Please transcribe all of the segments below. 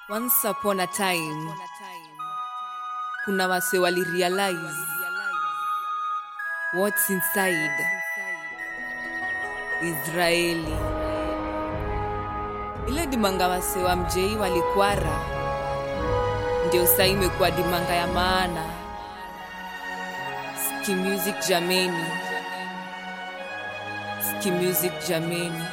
Once upon a time, kuna wase wali realize what's inside Israeli. Ile dimanga wase wa mjei walikwara, ndio saa imekuwa dimanga ya maana. Ski music jameni, ski music jameni.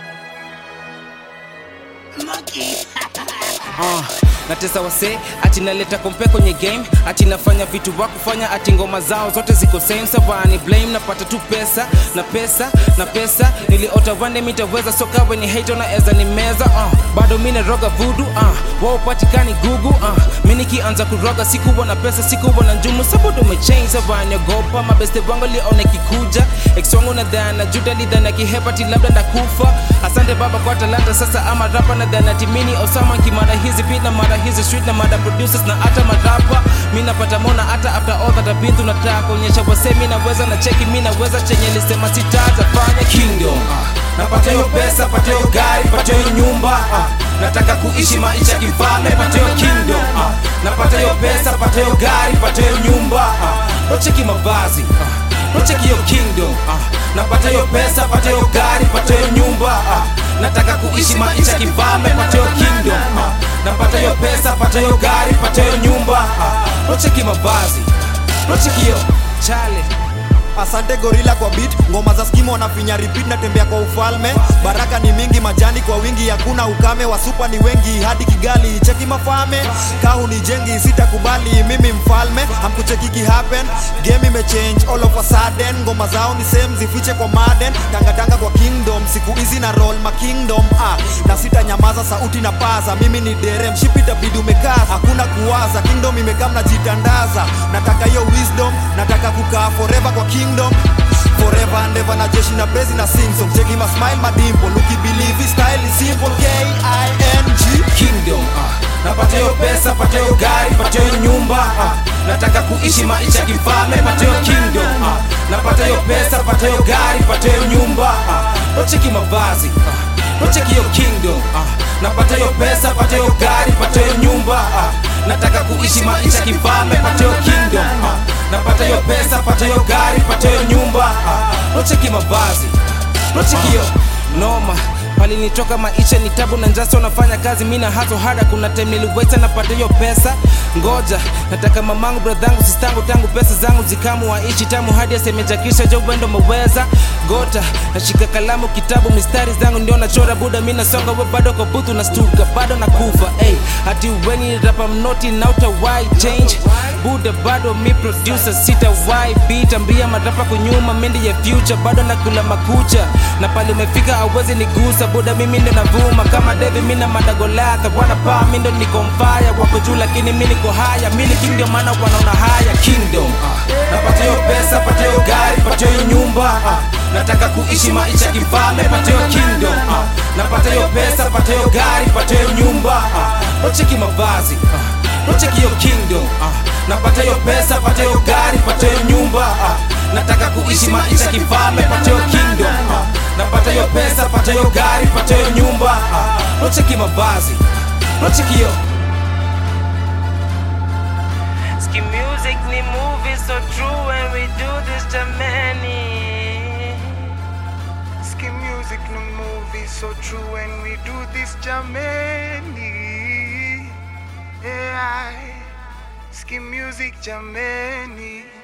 uh, natesa wase ati naleta kompe kwenye game ati nafanya vitu wa kufanya ati ngoma zao zote ziko same savani blame napata tu pesa na pesa na pesa niliota vande mitaweza soka weni hate unaweza ni meza uh, bado mi naroga vudu uh, wao patikani gugu uh, mi nikianza kuroga sikuwa na pesa sikuwa na njumu sabudu umechange savani ogopa mabeste wangu lione kikuja ex wangu na dhana juda lidhana kihepati labda ndakufa asante baba kwa talanta sasa ama rapa na dhana timini osama kimara hizi beat na mara hizi street na mada producers na hata marapa mi napata mona hata after all that I've been through nataka kuonyesha wase mi naweza na cheki mi naweza chenye lisema sitazafanya kingdom uh, napata hiyo pesa pata hiyo gari pata hiyo nyumba uh, nataka kuishi maisha kifalme pata hiyo kingdom uh, napata hiyo pesa pata hiyo gari pata hiyo nyumba uh, nocheki mavazi uh, nocheki hiyo kingdom uh, napata hiyo pesa pata hiyo gari pata hiyo nyumba uh, nataka kuishi maisha kifalme pata hiyo kingdom uh, napata hiyo pesa pata hiyo gari pata hiyo nyumba uh, nocheki mavazi nocheki hiyo chale asante gorila kwa beat ngoma za skimu wanafinya repeat natembea kwa ufalme baraka ni mingi majani kwa wingi hakuna ukame wasupa ni wengi hadi kigali cheki mafame kahu ni jengi sitakubali mimi mfalme hamkuchekiki happen game imechange all of a sudden ngoma zao ni same zifiche kwa maden tangatanga kwa kingdom siku hizi na roll ma kingdom ah, na sitanyamaza sauti na paza mimi ni dere mshipi tabidi umekaza hakuna kuwaza kingdom imekaa mnajitandaza nataka hiyo wisdom nataka kukaa forever kwa kingdom forever and ever na jeshi na bezi na sing song cheki ma smile madimpo ukibelieve his style is simple K I N G kingdom uh, napata hiyo pesa pata hiyo gari pata hiyo nyumba uh, nataka kuishi maisha kifalme pata hiyo kingdom uh, napata hiyo pesa pata hiyo gari pata hiyo nyumba uh, nocheki mavazi uh, nocheki hiyo kingdom uh, napata hiyo pesa pata hiyo gari pata hiyo nyumba uh, nataka kuishi maisha kifalme pata hiyo kingdom uh, napata hiyo pesa pata hiyo gari pata hiyo nyumba uh, nocheki mavazi nocheki hiyo noma palinitoka maisha ni tabu na njasa unafanya kazi mi na haso hada kuna time niliweta napata hiyo pesa ngoja nataka mamangu bradhangu sistangu tangu pesa zangu zikamu waishi tamu hadi asemejakisha jo wendo meweza gota nashika kalamu kitabu mistari zangu ndio nachora buda mi nasonga we bado kwa butu nastuka bado nakufa hey, hati weni rapa mnoti nauta why change buda bado mi producer sita why beat ambia marapa kunyuma mindi ya future bado nakula makucha na pale umefika awezi nigusa buda mimi ndo navuma kama devi mina madagolaka wana paa mindo niko mfaya wako juu lakini mi niko haya mini king ndio maana wanaona haya kingdom uh, napata hiyo pesa pata hiyo gari pata hiyo nyumba uh, nataka kuishi maisha kifalme pata hiyo kingdom uh, napata hiyo pesa pata hiyo gari pata hiyo nyumba uh, nocheki mavazi uh, nocheki hiyo kingdom uh, napata hiyo pesa pata hiyo gari pata hiyo nyumba uh, nataka kuishi maisha kifalme pata hiyo kingdom uh, napata hiyo pesa pata hiyo gari pata hiyo nyumba uh, nocheki mavazi nocheki hiyo Ski music ni movie so true when we do this jamani Ski music no movie so true when we do this jamani yeah. Ski music jamani